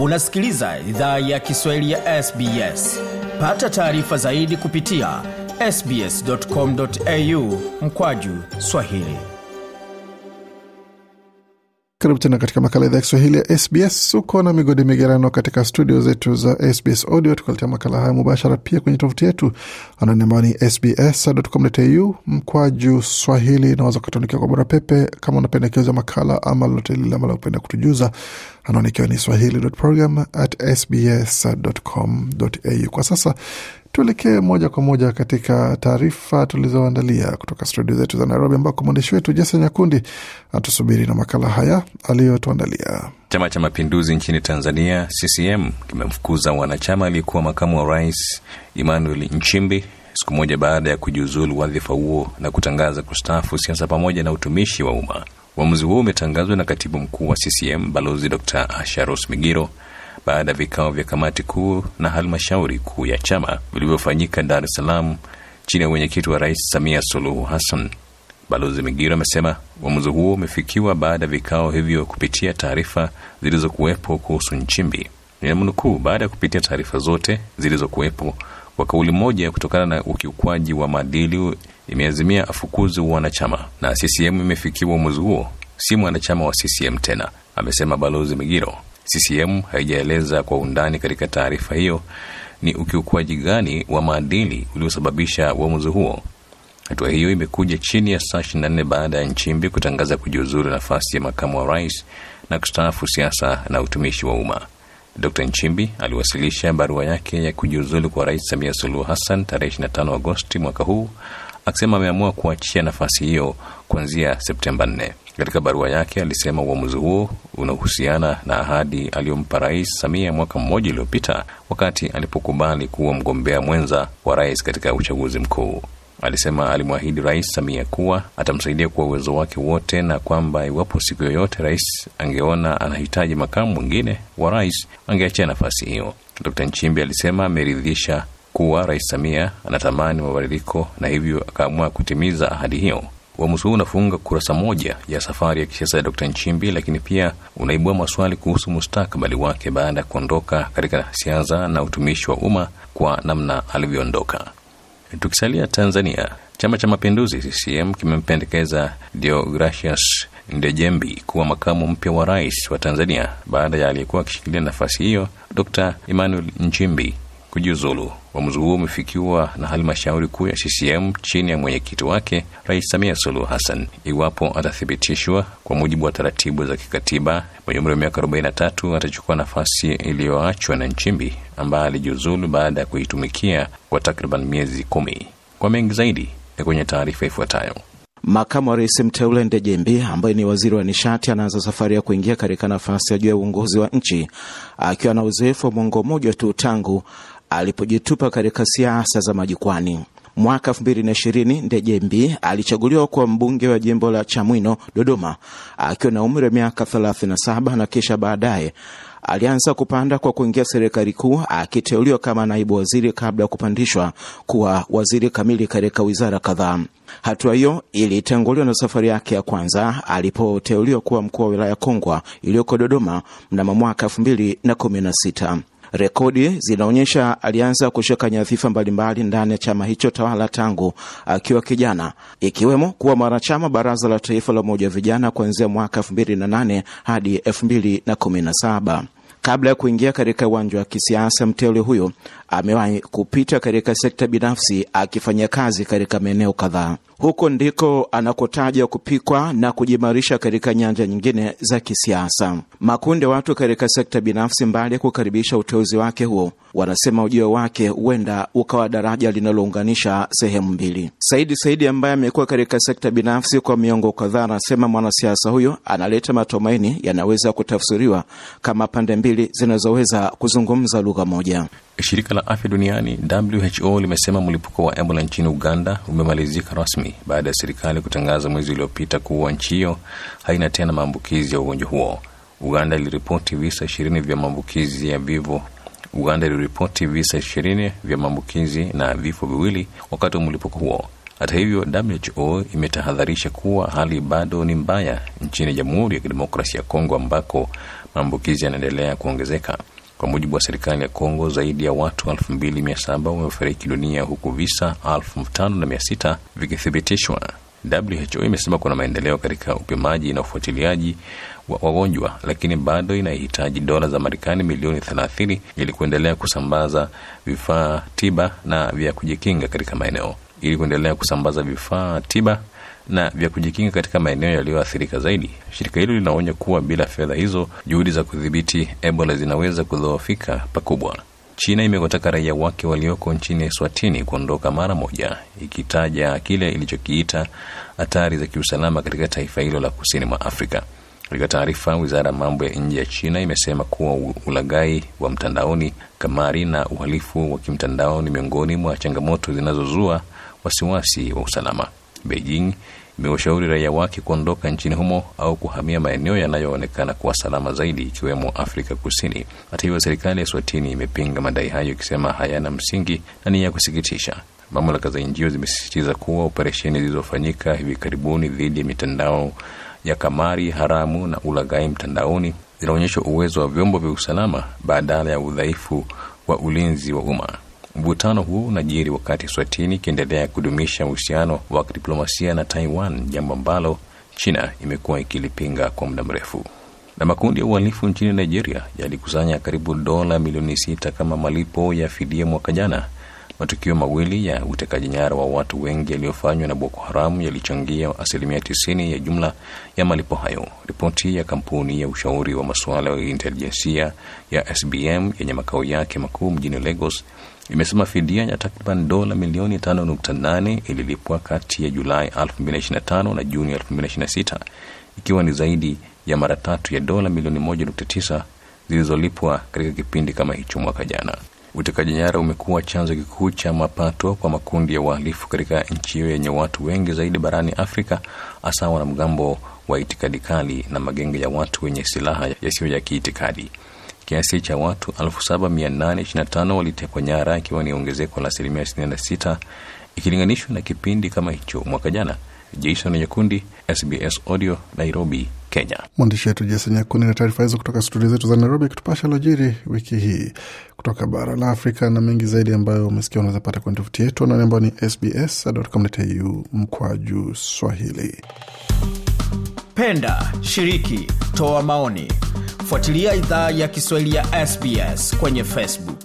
unasikiliza idhaa ya kiswahili ya sbs pata taarifa zaidi kupitia sbscomau mkwaju swahili karibu tena katika makala idhaa ya kiswahili ya sbs uko na migodi migerano katika studio zetu za sbs audio tukaletea makala haya mubashara pia kwenye tovuti yetu anani ambao ni sbs.com.au mkwaju swahili naweza ukatuandikia kwa bora pepe kama unapendekeza makala ama lolote lile ambalo upenda kutujuza anaonikiwa ni swahili.program at sbs.com.au kwa sasa tuelekee moja kwa moja katika taarifa tulizoandalia kutoka studio zetu za Nairobi, ambako mwandishi wetu Jason Nyakundi atusubiri na makala haya aliyotuandalia. Chama cha Mapinduzi nchini Tanzania, CCM, kimemfukuza mwanachama aliyekuwa makamu wa rais Emmanuel Nchimbi siku moja baada ya kujiuzulu wadhifa huo na kutangaza kustaafu siasa pamoja na utumishi wa umma. Uamuzi huo umetangazwa na katibu mkuu wa CCM Balozi Dr Asharos Migiro baada ya vikao vya kamati kuu na halmashauri kuu ya chama vilivyofanyika Dar es Salaam chini ya mwenyekiti wa Rais Samia Suluhu Hassan. Balozi Migiro amesema uamuzi huo umefikiwa baada ya vikao hivyo kupitia taarifa zilizokuwepo kuhusu Nchimbi. Ninamnukuu, baada ya kupitia taarifa zote zilizokuwepo kwa kauli moja, kutokana na ukiukwaji wa maadili, imeazimia afukuzi wanachama na CCM imefikiwa uamuzi huo, si mwanachama wa CCM tena, amesema Balozi Migiro. CCM haijaeleza kwa undani katika taarifa hiyo ni ukiukwaji gani wa maadili uliosababisha uamuzi huo. Hatua hiyo imekuja chini ya saa 24 baada ya Nchimbi kutangaza kujiuzuru nafasi ya makamu wa rais na kustaafu siasa na utumishi wa umma. Dr Nchimbi aliwasilisha barua yake ya kujiuzulu kwa Rais Samia Suluhu Hassan tarehe 25 Agosti mwaka huu akisema ameamua kuachia nafasi hiyo kuanzia Septemba 4. Katika barua yake alisema uamuzi huo unahusiana na ahadi aliyompa Rais Samia mwaka mmoja uliopita wakati alipokubali kuwa mgombea mwenza wa rais katika uchaguzi mkuu. Alisema alimwahidi Rais Samia kuwa atamsaidia kwa uwezo wake wote na kwamba iwapo siku yoyote rais angeona anahitaji makamu mwingine wa rais angeachia nafasi hiyo. Dr Nchimbi alisema ameridhisha kuwa Rais Samia anatamani mabadiliko na hivyo akaamua kutimiza ahadi hiyo. Uamuzi huu unafunga kurasa moja ya safari ya kisiasa ya Dr Nchimbi, lakini pia unaibua maswali kuhusu mustakabali wake baada ya kuondoka katika siasa na utumishi wa umma kwa namna alivyoondoka. Tukisalia Tanzania, Chama cha Mapinduzi CCM kimempendekeza Deogracius Ndejembi kuwa makamu mpya wa rais wa Tanzania baada ya aliyekuwa akishikilia nafasi hiyo Dr Emmanuel Nchimbi kujiuzulu. Uamuzi huo umefikiwa na halmashauri kuu ya CCM chini ya mwenyekiti wake Rais Samia Suluhu Hassan. Iwapo atathibitishwa kwa mujibu wa taratibu za kikatiba, mwenye umri wa miaka 43 atachukua nafasi iliyoachwa na Nchimbi ambaye alijiuzulu baada ya kuitumikia kwa takriban miezi kumi. Kwa mengi zaidi ni kwenye taarifa ifuatayo. Makamu wa rais mteule Ndejembi ambaye ni waziri wa nishati anaanza safari ya kuingia katika nafasi ya juu ya uongozi wa nchi akiwa na uzoefu wa mwongo mmoja tu tangu alipojitupa katika siasa za majukwani. Mwaka elfu mbili na ishirini Ndejembi alichaguliwa kuwa mbunge wa jimbo la Chamwino, Dodoma, akiwa na umri wa miaka 37 na kisha baadaye alianza kupanda kwa kuingia serikali kuu akiteuliwa kama naibu waziri kabla ya kupandishwa kuwa waziri kamili katika wizara kadhaa. Hatua hiyo ilitanguliwa na safari yake ya kwanza alipoteuliwa kuwa mkuu wa wilaya Kongwa iliyoko Dodoma mnamo mwaka elfu mbili na kumi na sita. Rekodi zinaonyesha alianza kushika nyadhifa mbalimbali ndani ya chama hicho tawala tangu akiwa kijana, ikiwemo kuwa mwanachama baraza la taifa la umoja wa vijana kuanzia mwaka elfu mbili na nane hadi elfu mbili na kumi na saba. Kabla ya kuingia katika uwanja wa kisiasa, mteule huyo amewahi kupita katika sekta binafsi akifanya kazi katika maeneo kadhaa. Huko ndiko anakotaja kupikwa na kujimarisha katika nyanja nyingine za kisiasa. Makundi ya watu katika sekta binafsi, mbali ya kukaribisha uteuzi wake huo, wanasema ujio wake huenda ukawa daraja linalounganisha sehemu mbili. Saidi Saidi ambaye amekuwa katika sekta binafsi kwa miongo kadhaa, anasema mwanasiasa huyo analeta matumaini yanaweza kutafsiriwa kama pande mbili zinazoweza kuzungumza lugha moja. Shirika la afya duniani WHO limesema mlipuko wa Ebola nchini Uganda umemalizika rasmi baada ya serikali kutangaza mwezi uliopita kuwa nchi hiyo haina tena maambukizi ya ugonjwa huo. Uganda iliripoti visa ishirini vya maambukizi ya vivo Uganda iliripoti visa ishirini vya maambukizi na vifo viwili wakati wa mlipuko huo. Hata hivyo, WHO imetahadharisha kuwa hali bado ni mbaya nchini Jamhuri ya Kidemokrasia ya Kongo ambako maambukizi yanaendelea kuongezeka. Kwa mujibu wa serikali ya Kongo, zaidi ya watu 2700 wamefariki dunia huku visa 5600 vikithibitishwa. WHO imesema kuna maendeleo katika upimaji na ufuatiliaji wa wagonjwa, lakini bado inahitaji dola za Marekani milioni 30 ili kuendelea kusambaza vifaa tiba na vya kujikinga katika maeneo ili kuendelea kusambaza vifaa tiba na vya kujikinga katika maeneo yaliyoathirika zaidi. Shirika hilo linaonya kuwa bila fedha hizo, juhudi za kudhibiti Ebola zinaweza kudhoofika pakubwa. China imewataka raia wake walioko nchini Eswatini kuondoka mara moja, ikitaja kile ilichokiita hatari za kiusalama katika taifa hilo la kusini mwa Afrika. Katika taarifa, wizara ya mambo ya nje ya China imesema kuwa ulaghai wa mtandaoni, kamari na uhalifu wa kimtandao ni miongoni mwa changamoto zinazozua wasiwasi wa usalama. Beijing imewashauri raia wake kuondoka nchini humo au kuhamia maeneo yanayoonekana kuwa salama zaidi ikiwemo Afrika Kusini. Hata hivyo, serikali ya Swatini imepinga madai hayo ikisema hayana msingi na ni ya kusikitisha. Mamlaka za nchi hiyo zimesisitiza kuwa operesheni zilizofanyika hivi karibuni dhidi ya mitandao ya kamari haramu na ulaghai mtandaoni zinaonyesha uwezo wa vyombo vya usalama badala ya udhaifu wa ulinzi wa umma. Mvutano huu unajiri wakati Swatini ikiendelea kudumisha uhusiano wa kidiplomasia na Taiwan, jambo ambalo China imekuwa ikilipinga kwa muda mrefu. Na makundi ya uhalifu nchini Nigeria yalikusanya karibu dola milioni sita kama malipo ya fidia mwaka jana. Matukio mawili ya utekaji nyara wa watu wengi yaliyofanywa na Boko Haram yalichangia asilimia tisini ya jumla ya malipo hayo. Ripoti ya kampuni ya ushauri wa masuala ya intelijensia ya SBM yenye makao yake makuu mjini Lagos imesema fidia ya takriban dola milioni 5.8 ililipwa kati ya Julai 2025 na Juni 2026 ikiwa ni zaidi ya mara tatu ya dola milioni 1.9 zilizolipwa katika kipindi kama hicho mwaka jana. Utekaji nyara umekuwa chanzo kikuu cha mapato kwa makundi ya uhalifu katika nchi hiyo yenye watu wengi zaidi barani Afrika, hasa wanamgambo wa itikadi kali na magenge ya watu wenye silaha yasiyo ya kiitikadi. Kiasi cha watu 7825 walitekwa nyara, ikiwa ni ongezeko la asilimia 66 ikilinganishwa na kipindi kama hicho mwaka jana. Jason Nyakundi, SBS Audio, Nairobi, Kenya. Mwandishi wetu Jason Nyakundi na taarifa hizo kutoka studio zetu za Nairobi, kutupasha lojiri wiki hii kutoka bara la Afrika na mengi zaidi ambayo umesikia unaweza pata kwenye tovuti yetu anani ambayo ni sbs.com.au mkwaju Swahili. Penda, shiriki, toa maoni, fuatilia idhaa ya Kiswahili ya SBS kwenye Facebook.